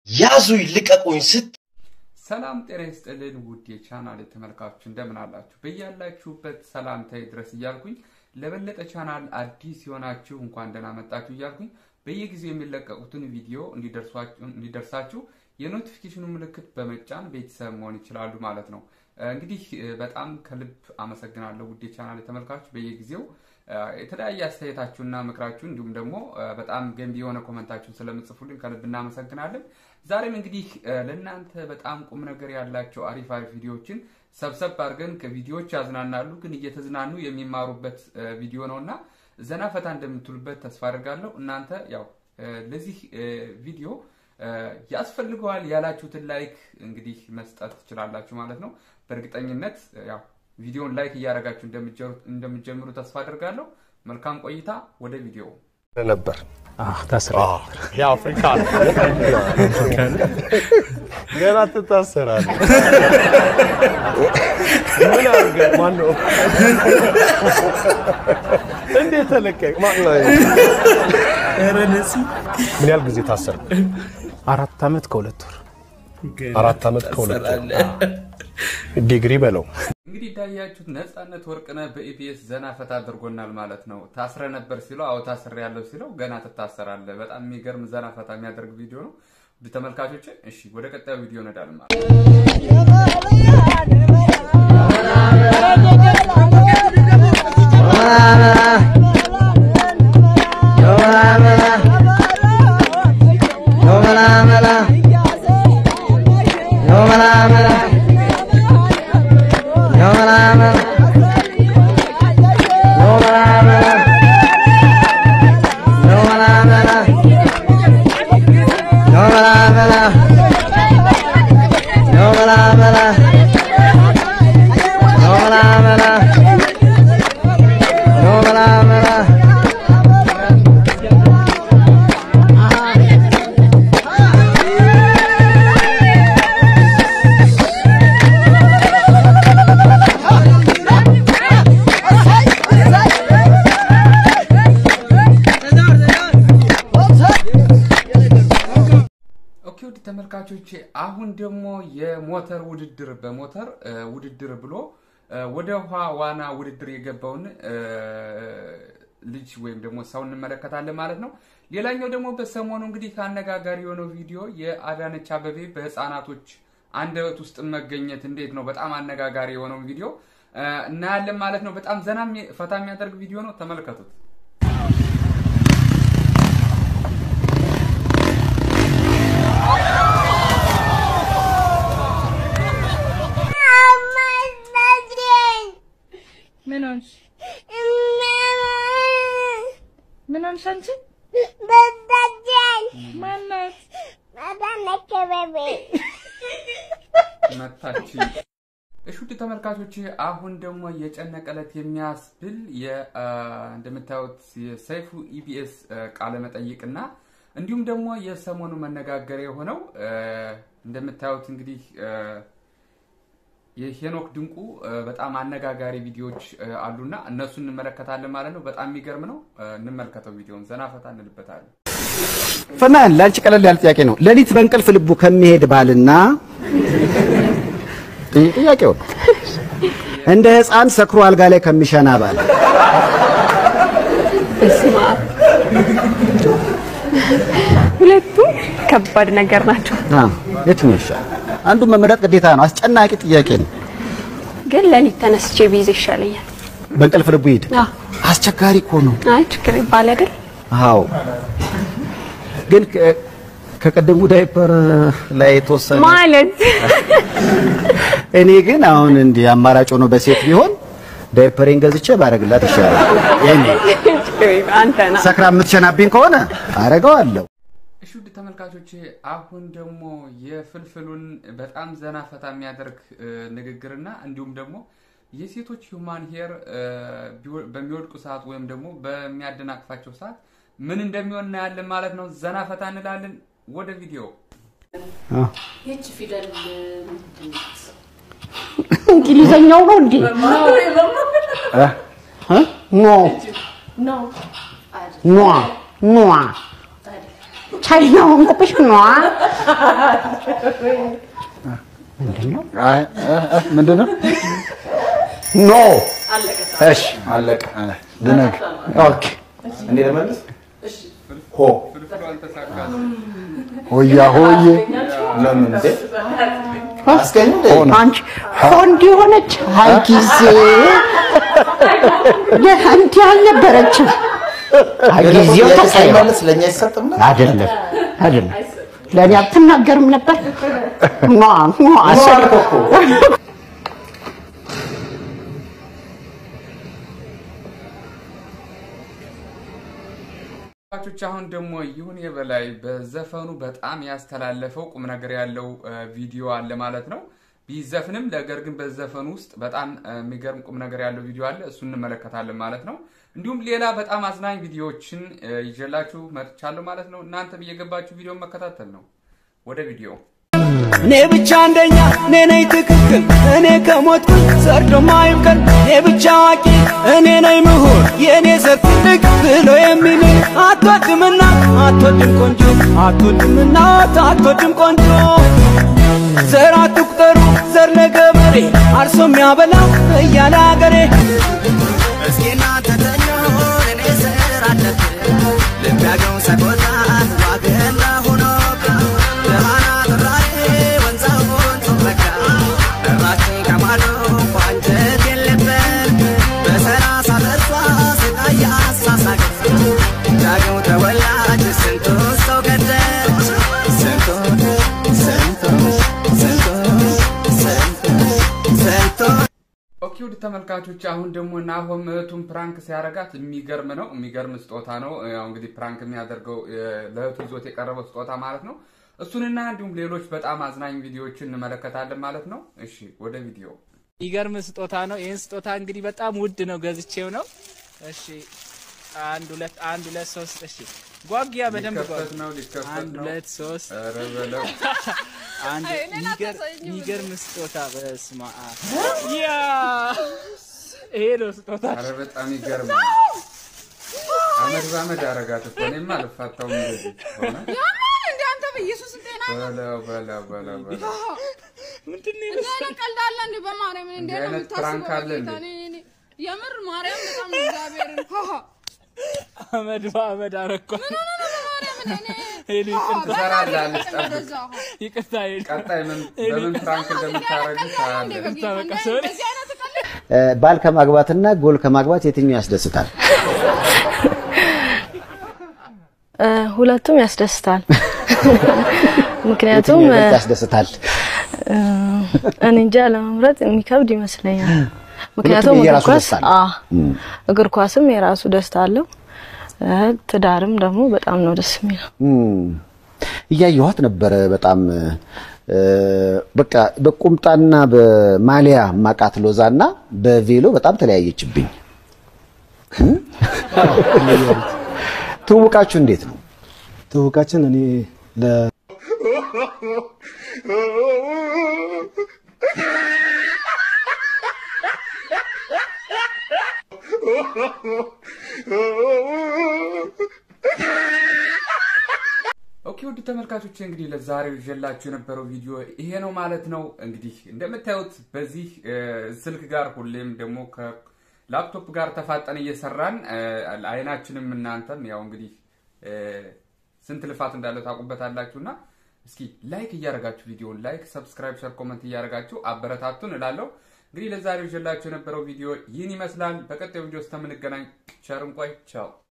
ያዙ ይልቀቁኝ ስት ሰላም ጤና ይስጥልን ውድ የቻናል ተመልካቾች እንደምን አላችሁ? በያላችሁበት ሰላምታዬ ድረስ እያልኩኝ ለበለጠ ቻናል አዲስ የሆናችሁ እንኳን ደህና መጣችሁ እያልኩኝ በየጊዜው የሚለቀቁትን ቪዲዮ እንዲደርሳችሁ የኖቲፊኬሽኑ ምልክት በመጫን ቤተሰብ መሆን ይችላሉ ማለት ነው። እንግዲህ በጣም ከልብ አመሰግናለሁ ውድ የቻናል ተመልካቾች በየጊዜው የተለያየ አስተያየታችሁና ምክራችሁ እንዲሁም ደግሞ በጣም ገንቢ የሆነ ኮመንታችሁን ስለምጽፉልኝ ከልብ እናመሰግናለን። ዛሬም እንግዲህ ለእናንተ በጣም ቁም ነገር ያላቸው አሪፍ አሪፍ ቪዲዮዎችን ሰብሰብ አድርገን ከቪዲዮዎች ያዝናናሉ፣ ግን እየተዝናኑ የሚማሩበት ቪዲዮ ነው እና ዘና ፈታ እንደምትሉበት ተስፋ አድርጋለሁ። እናንተ ያው ለዚህ ቪዲዮ ያስፈልገዋል ያላችሁትን ላይክ እንግዲህ መስጠት ትችላላችሁ ማለት ነው። በእርግጠኝነት ያው ቪዲዮን ላይክ እያደረጋችሁ እንደምትጀምሩ ተስፋ አድርጋለሁ። መልካም ቆይታ። ወደ ቪዲዮ ነበር የአፍሪካ ገና ትታሰራለህ። ምን አድርገህ ማነው እንዴት ተለቀቅ? ምን ያህል ጊዜ ታሰር? አራት ዓመት ከሁለት ወር አራት ዓመት ከሁለት ወር ዲግሪ በለው። እንግዲህ እንዳያችሁት ነፃነት ወርቅነህ በኢቢኤስ ዘና ፈታ አድርጎናል ማለት ነው። ታስረ ነበር ሲለው አዎ ታስሬ ያለው ሲለው ገና ትታሰራለህ። በጣም የሚገርም ዘና ፈታ የሚያደርግ ቪዲዮ ነው። ተመልካቾች እሺ ወደ ቀጣዩ ቪዲዮ እንሄዳለን ማለት ኦኬ ውድ ተመልካቾች አሁን ደግሞ የሞተር ውድድር በሞተር ውድድር ብሎ ወደ ውሃ ዋና ውድድር የገባውን ልጅ ወይም ደግሞ ሰው እንመለከታለን ማለት ነው። ሌላኛው ደግሞ በሰሞኑ እንግዲህ ከአነጋጋሪ የሆነው ቪዲዮ የአዳነች አበቤ በህፃናቶች አንደበት ውስጥ መገኘት እንዴት ነው በጣም አነጋጋሪ የሆነው ቪዲዮ እናያለን ማለት ነው። በጣም ዘና ፈታ የሚያደርግ ቪዲዮ ነው። ተመልከቱት። ምን ሆንሽ? ምን ሆንሽ አንቺ? ማናት? መታች። እሺ ውድ ተመልካቾች አሁን ደግሞ የጨነቀለት የሚያስብል እንደምታዩት የሰይፉ ኢቢኤስ ቃለ መጠይቅና እንዲሁም ደግሞ የሰሞኑ መነጋገሪያ የሆነው እንደምታዩት እንግዲህ የሄኖክ ድንቁ በጣም አነጋጋሪ ቪዲዮዎች አሉና እነሱ እንመለከታለን ማለት ነው። በጣም የሚገርም ነው። እንመልከተው ቪዲዮን ዘና ፈታ እንልበታለን። ፈናን ለአንቺ ቀለል ያለ ጥያቄ ነው። ሌሊት በእንቅልፍ ልቡ ከሚሄድ ባልና ጥያቄው ነው እንደ ሕፃን ሰክሮ አልጋ ላይ ከሚሸና ባል ሁለቱም ከባድ ነገር ናቸው፣ አዎ፣ የትኛው ይሻላል? አንዱን መመረጥ ግዴታ ነው። አስጨናቂ ጥያቄ ነው። ግን ሌሊት ተነስቼ ቢይዝ ይሻለኛል። በእንቅልፍ ልቡ ይሄድ አዎ። አስቸጋሪ እኮ ነው። አይ ችግር ይባል አይደል? አዎ፣ ግን ከ- ከቀደሙ ዳይፐር ላይ የተወሰነ ማለት እኔ ግን አሁን እንዲህ አማራጭ ሆኖ በሴት ቢሆን ዳይፐሬን ገዝቼ ባረግላት ይሻላል። የኔ ችግር ይባል አንተ ና ሰክራ የምትሸናብኝ ከሆነ አረገዋለሁ። እሺ ውድ ተመልካቾች አሁን ደግሞ የፍልፍሉን በጣም ዘና ፈታ የሚያደርግ ንግግርና እንዲሁም ደግሞ የሴቶች ሁማን ሄር በሚወድቁ ሰዓት ወይም ደግሞ በሚያደናቅፋቸው ሰዓት ምን እንደሚሆን እናያለን ማለት ነው። ዘና ፈታ እንላለን። ወደ ቪዲዮ ይህች ፊደል ምንድን ናት? እንግሊዘኛው ነው እንዴ? ኖ ኖ ኗ ኗ ቻይና ሆንኩብሽ ነዋ። አይ፣ እ፣ እ፣ ምንድን ነው? ኖ እሺ፣ አለቀ። ልነግ ኦኬ። እኔ ልመልስ። ሆ ፍልፍሉ አልተሳካም። ሆያ ሆዬ ለምን እንዴ? አስገኝ እንዴ? አንቺ ሆንድ የሆነች አይ ጊዜ እንዲህ አልነበረችም። አይ ጊዜው ተቀይሯል። ሳይመልስ ለእኛ አይሰጥም ነው? አይደለም አይደለም፣ ለእኔ አትናገርም ነበር። ኗ ኗ ኖ አልኩ እኮ። ተመልካቾች አሁን ደግሞ ይሁን የበላይ በዘፈኑ በጣም ያስተላለፈው ቁም ነገር ያለው እ፣ ቪዲዮ አለ ማለት ነው። ቢዘፍንም ነገር ግን በዘፈኑ ውስጥ በጣም እ፣ የሚገርም ቁም ነገር ያለው ቪዲዮ አለ። እሱ እንመለከታለን ማለት ነው። እንዲሁም ሌላ በጣም አዝናኝ ቪዲዮዎችን እ፣ ይዤላችሁ መጥቻለሁ ማለት ነው። እናንተም እየገባችሁ ቪዲዮን መከታተል ነው። ወደ ቪዲዮ እኔ ብቻ አንደኛ እኔ ነኝ ትክክል እኔ ከሞትኩኝ ሰርዶ ማይብቀል እኔ ብቻ አዋቂ እኔ ነኝ ምሁር የእኔ ዘር ትልቅ ብሎ የሚል አትወድምና አትወድም ቆንጆ አትወድምና አትወድም ቆንጆ ዘር አትቁጠሩ ዘር ለገበሬ አርሶ የሚያበላ እያለ አገሬ እስኪ እናንተ ተኙ እኔ ዘር አለብን ልቢያገው ሰቆጣን ዋግና ሆኖብን ደማና ጥራሬ ወንዛውን ጮበካ ደራችን ከማዶ ቋንጀት የለበት በሰላሳ ተርሷ ስቃይ አሳሳቅ ዳግው ተወላጅ ስንቱ ሰው ገደል ስንቱ ስንቱ ስንቱ ስንቱ ስንቱ ኦኬ ውድ ተመልካቾች አሁን ደግሞ ናሆም እህቱን ፕራንክ ሲያደርጋት የሚገርም ነው። የሚገርም ስጦታ ነው። ያው እንግዲህ ፕራንክ የሚያደርገው እ፣ ለእህቱ ይዞት የቀረበው ስጦታ ማለት ነው። እሱንና እንዲሁም ሌሎች በጣም አዝናኝ ቪዲዮዎችን እንመለከታለን ማለት ነው። እሺ ወደ ቪዲዮ ይገርም ስጦታ ነው። ይህን ስጦታ እንግዲህ በጣም ውድ ነው፣ ገዝቼው ነው። እሺ አንድ ሁለት አንድ ሁለት ሶስት እሺ ጓጊያ በደንብ ሊከፈት ጓጊ ነው ሊከፈት አንድ ነው። ሁለት ሶስት ኧረ በለው አንድ የሚገር- የሚገርም ስጦታ በስማ ያ ይሄ ነው ስጦታ። ኧረ በጣም ይገርማል። አመድ በአመድ አረጋት እኮ እኔማ አልፋታውም እንደዚህ ሆነ። እንደ አንተ በኢየሱስ ጤና በለው በለው በለው በለው ምንድን ነው እንዲህ አይነት ቀልድ አለ እንዴ? በማርያም እንዴ እንዲህ ነው አይነት የምታስበው? ፕራንክ አለ በጌታ እንዴ? እኔ- እኔ- የምር ማርያም በጣም ነው እግዚአብሔርን ሃሃ አመድ በአመድ አረኳ። በማርያም እኔ እኔ ሄሉ ይቅርታ ትሰራለህ አለች ጠብቅ። እንደዛ ሃ ይቅርታ ሄሉ ቀጣይ ምን በምን ፕራንክ እንደምታረግ ታያለህ። በጌታ በቃ እንደ- ሶሪ። እንደዚህ አይነት ቀልድ እ፣ ባል ከማግባትና ጎል ከማግባት የትኛው ያስደስታል? እ፣ ሁለቱም ያስደስታል። ምክንያቱም የትኛው ይበልጥ ያስደስታል? እ፣ እኔ እንጃ ለመምረጥ የሚከብድ ይመስለኛል። ምክንያቱም እግር የየራሱ ኳስ ደስታ አለው። አ እግር ኳስም የራሱ ደስታ አለው። እ፣ ትዳርም ደግሞ በጣም ነው ደስ የሚለው። እም፣ እያየኋት ነበረ በጣም እ፣ በቃ በቁምጣና በማሊያ ማቃት ሎዛና በቬሎ በጣም ተለያየችብኝ። እም? ትውውቃችሁ እንዴት ነው? ትውውቃችን እኔ ለ ኦኬ ውድ ተመልካቾች እንግዲህ ለዛሬው ይዤላችሁ የነበረው ቪዲዮ ይሄ ነው ማለት ነው። እንግዲህ እንደምታዩት በዚህ እ፣ ስልክ ጋር ሁሌም ደግሞ ከላፕቶፕ ጋር ተፋጠን እየሰራን እ፣ አይናችንም እናንተም ያው እንግዲህ እ፣ ስንት ልፋት እንዳለው ታውቁበታላችሁና እስኪ ላይክ እያደረጋችሁ ቪዲዮን ላይክ፣ ሰብስክራይብ፣ ሸር፣ ኮመንት እያደረጋችሁ አበረታቱን እላለሁ። እንግዲህ ለዛሬው ይዤላችሁ የነበረው ቪዲዮ ይህን ይመስላል። በቀጣዩ ቪዲዮ እስከምንገናኝ ቸር እንቆይ። ቻው